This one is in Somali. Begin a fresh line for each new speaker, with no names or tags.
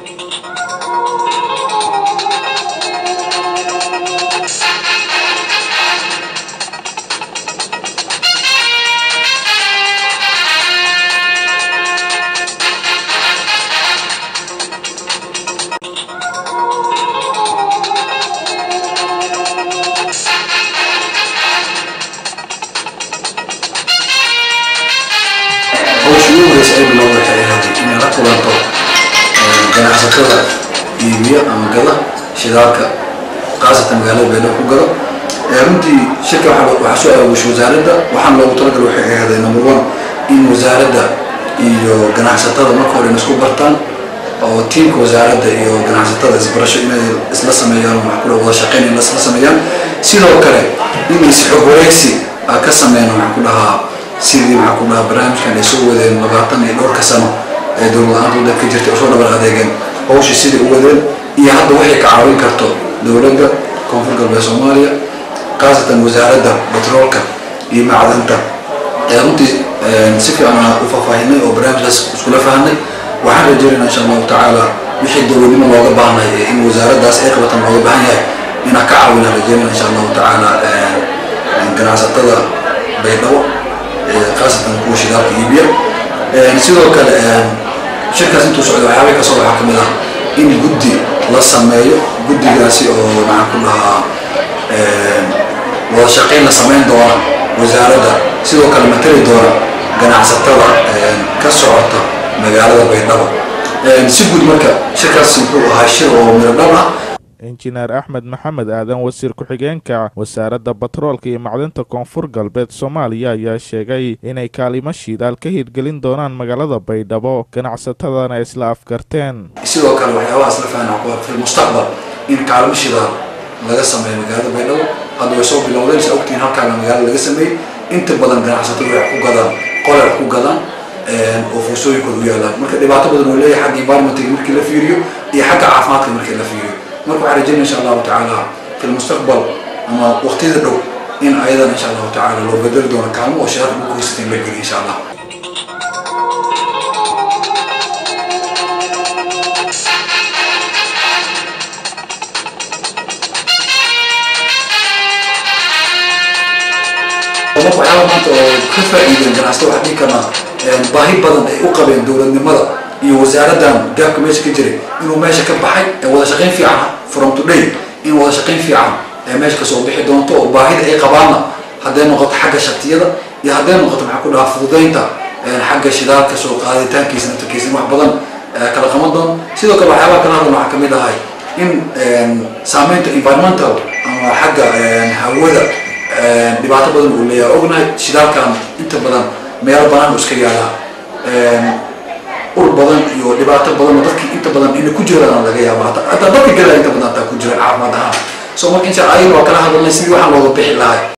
hawsha ugu horeysa ay bilowda waxay ahayd inay la kulanto ganacsatada iibiya ama gada shidaalka khaasatan magaalada beydhabo ku gado runtii shirka waxaa soo aawushay wasaaradda waxaan loogu talagal waxay ahayd number one in wasaaradda iyo ganacsatada marka hore isku bartaan oo tiimka wasaaradda iyo ganacsatada isbarasho inay isla sameeyaan oo maxaa ku wada shaqeyn in isla sameeyaan sidoo kale in isxog wareegsi ka sameeyaan waxaa ku dhahaa sidii maxaa ku dhahaa barnaamijkan ay soo wadeen labaatan iyo dhowrka sano ee dowlad-aanta waddanka ka jirtay oo soo dhabar adeegeen hawsha sidai u wadeen iyo hadda waxay ka caawin karto dowladda koonfur galbeed soomaaliya khaasatan wasaaradda batroolka iyo macdanta runtii si fiican u faahfaahinay oo barnaamijkaas iskula fahanay waxaan rajeynayna insha allahu tacaala wixii dowladnimo looga baahnay in wasaaraddaas ay qabatan looga baahan yahay inaan ka caawinaan rajeynayna insha allahu tacaala ganacsatada baydhabo khaasatan kuwa shidaalka iibiya sidoo kale shirkaas intuu socday waxyaabay kasoo waxaa kamid ah in guddi la sameeyo guddigaasi oo maxaan ku dhahaa wada shaqayn la samayn doona wasaaradda sidoo kale matali doona ganacsatada ka socota magaalada baydhabo si guud marka shirkaas wuxuu ahaa shir oo miradhal ah
injineer axmed maxamed aadan wasiir ku-xigeenka wasaaradda batroolka iyo macdinta koonfur galbeed soomaaliya ayaa sheegay inay kaalimo shidaal ka hirgelin doonaan magaalada baydhabo ganacsatadana isla afgarteen
sidoo kale waxyaabahaas la fahna fi mustaqbal in kaalmo shidaal laga sameeyo magaalada baydhabo hadda way soo bilowdeen sa ogtiin halkaana magaalada laga sameeyey inta badan ganacsatadu waxay ku gadaan qolay ku gadaan oo fuusooyinkooda u yaalaan marka dhibaato badan oo leeyahay xagga environmentiga markii la fiiriyo iyo xagga caafimaadka markii la fiiriyo marka waxaan rajeynaya insha allahu tacaala fi lmustaqbal ama waqtiyada dhow in ayadan insha allahu tacaala loo bedeli doono kaalmo oo shirarka ugu haysata in la geliyo insha allah marka waxyaaba maanta oo ka faa'iideen ganacsato waxaa dhihi karnaa baahi badan ay u qabeen dowladnimada iyo wasaaraddan gaabka meesha ka jiray inuu meesha ka baxay ee wada shaqayn fiican from today in wada shaqayn fiican ee meesha kasoo bixi doonto oo baahida ay qabaanna hadday noqoto xagga shatiyada iyo hadday noqoto maxaa ku dhahaa fududaynta xagga shidaalka soo qaaditaankiisa naftarkiisa wax badan kala qaban doon sidoo kale waxyaabaha kala hadlan waxaa kamid ahay in saameynta environmental ama xagga hawada dhibaato badan uu leeyahay ognahay shidaalkan inta badan meelo banaan uu iska yaalaa ur badan iyo dhibaato badan oo dadki inta badan inay ku jiraan laga yaaba hataa dadka galaa inta badan hataa ku jiraan caafimaad ahaan so marka insha ayagana waa kala hadalnay sidii waxaan looga bixi lahay